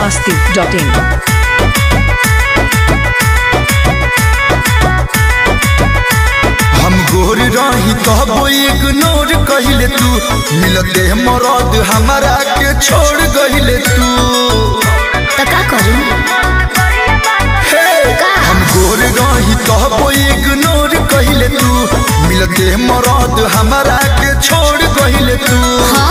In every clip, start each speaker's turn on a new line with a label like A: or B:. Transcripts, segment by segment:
A: masti.in.
B: हम गोर रही कहबो इग्नोर कहिले तू मिलते मरद हमारा के छोड़ गहिले तू
C: तो का करू
B: हे हम गोर रही कहबो इग्नोर कहिले तू मिलते मरद हमारा के छोड़ गहिले तू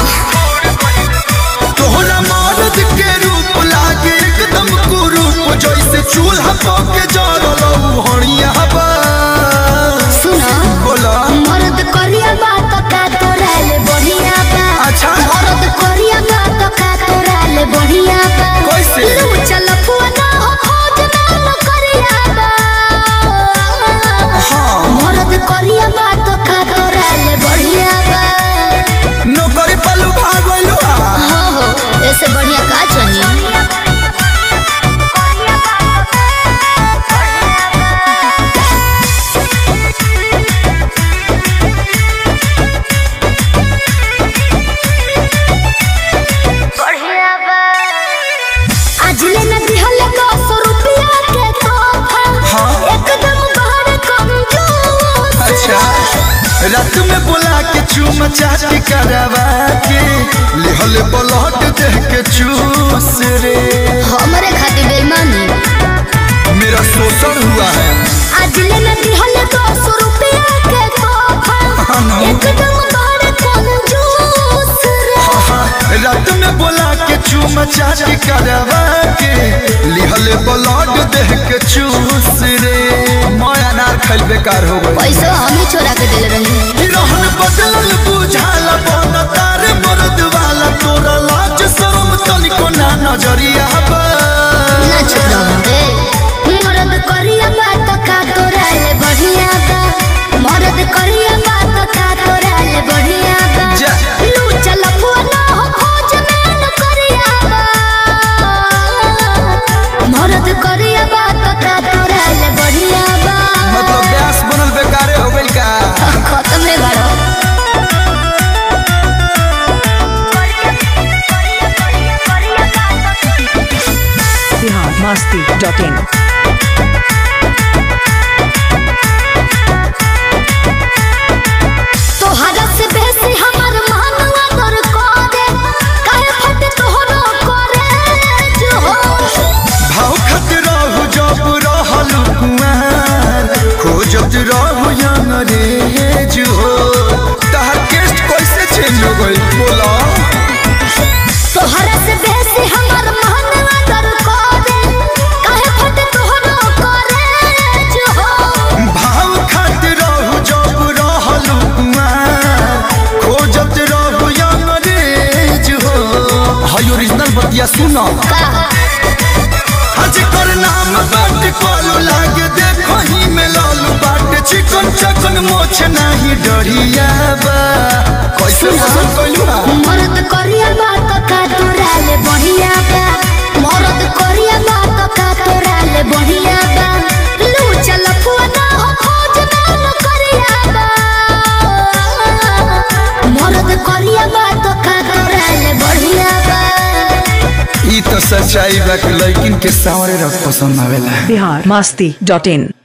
B: तोहरा मरद के रूप लागे एकदम कुरूप जैसे चूल्हा पके जरल हणिया बा
C: सुनो
B: बोला
C: मर्द करिया बात का तोराले बढ़िया बा
B: अच्छा।
C: मर्द करिया बात का तोराले बढ़िया बा
B: कैसे?
C: लू चल पुआना हो खोज ना न करिया बा
B: हाँ।
C: मर्द करिया बात का तोराले बढ़िया बा
B: नौकरी पलू भाग गइलू आ।
C: हो हो ऐसे बढ़िया का चाहिए आज ले न दिहले दस रुपया के तोहफा
B: हाँ।
C: एकदम बड़ कंजूस
B: अच्छा रात में बोला के चूम चाटी करवा के लिहल ब्लड देह के चूस रे
C: हमरे खातिर बेईमानी
B: मेरा शोषण हुआ है
C: आज ले न दिहले दस रुपया के तोहफा
B: हाँ ना।
C: एकदम बड़ कंजूस रे
B: हाँ, रात में बोला के चूम चाटी करवा के लिहल ब्लड देह के चूस रे मैं अनार खैल बेकार हो गई
C: पैसा हम ही चोरा के दिल रही
B: रहन बदलल बुझाला बन तार मर्द वाला तोरा लाज शरम तनिको ना नजरिया बा
C: ना चुप रहो मर्द करिया बात का तोराले बढ़िया बा मर्द करिया बात का तोराले बढ़िया बा
B: जा।
C: लू चल पुआना हो खोज में न करिया बा मर्द करिया बात का तोराले बढ़िया बा
B: मतलब ब्यास बनल बेकारे हो गइल का
C: खत्म है बड़ो
A: Bihar masti.in.
C: तोहरा से बेसी हमर मानवा दर करे काहे फट तोहरो करे जो हो
B: भाव खत रहू जब रहल कुआर खोजत रहू अंग्रेज हो तहर केस्ट कैसे चेंज हो गइल बोला
C: तोहरा से बेसी हमर मानवा दर करे काहे फट तोहरो करे जो हो
B: भाव खत रहू जब रहल कुआर खोजत रहू अंग्रेज हो हाय ओरिजिनल बतिया सुना
C: का
B: आज कर नाम बाट कॉलू लागे देखो ही में लालू बाट चिकन चकन मोछ नहीं डरिया बा कैसे पसंद कइलू ना
C: मर्द करिया बात का तोराले बढ़िया बा मर्द करिया बात का तोराले बढ़िया बा लू चल पुआना हो खोज ना न करिया बा मर्द करिया बात का तोराले बढ़िया बा
B: ई तो सच्चाई बा कि लड़किन के सावरे रख पसंद आवेला
A: Bihar masti.in.